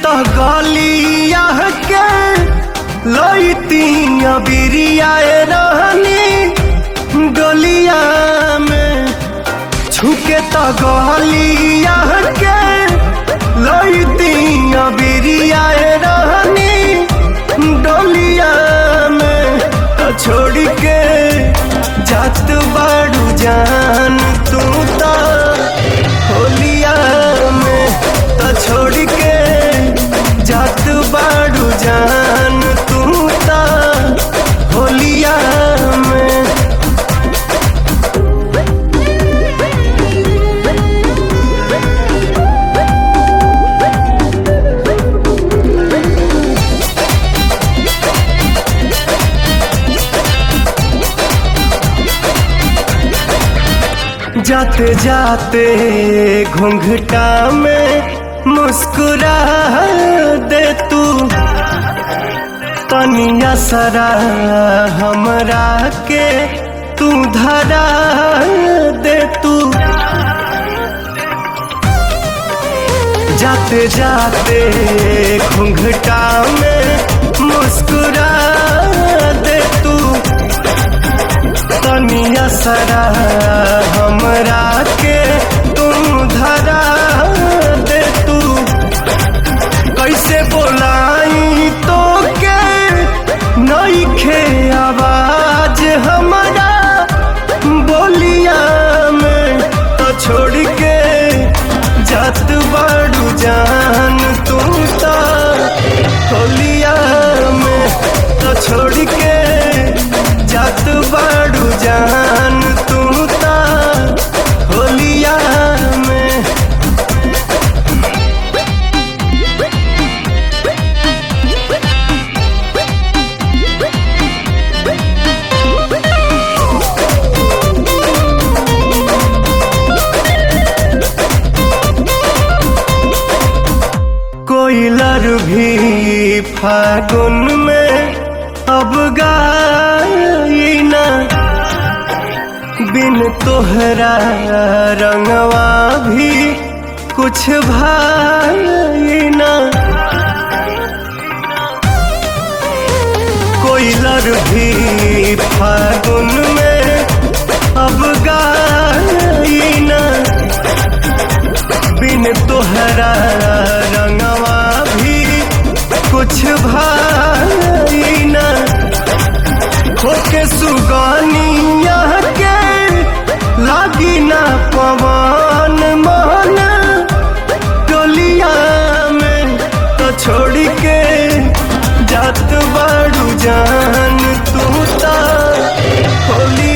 तो गलिया के लईती बिरिया रहनी गलिया में छुके तो गलिया के लईती बिरिया रहनी डोलिया में तो छोड़ के जात बाड़ू जान तू तो होलिया में तो छोड़ के जात बाड़ू जान तू तो होलिया में जाते जाते घूंघटा में मुस्कुरा दे तू तनिया सरा हमरा के तू धरा दे तू जाते जाते घूंघटा में मुस्कुरा दे तू तनिया सरा हमरा के तुम धरा दे तू कैसे बोलाई तो के नईखे आवाज हमारा बोलिया में तो छोड़ के जात बाड़ू जान तू तो होलिया में तो छोड़ के जात बाड़ू जान तू तो होलिया में कोयलर भी फागुन में अब गाई ना बिन तोहरा रंगवा भी कुछ भाई ना कोयलर भी फागुन में अब गाई ना बिन तोहरा रंगवा भी कुछ भाई न होके सुगानिया के लागी ना पवन मन टोलिया में तो छोड़ के जात बाड़ू जान तू ता होली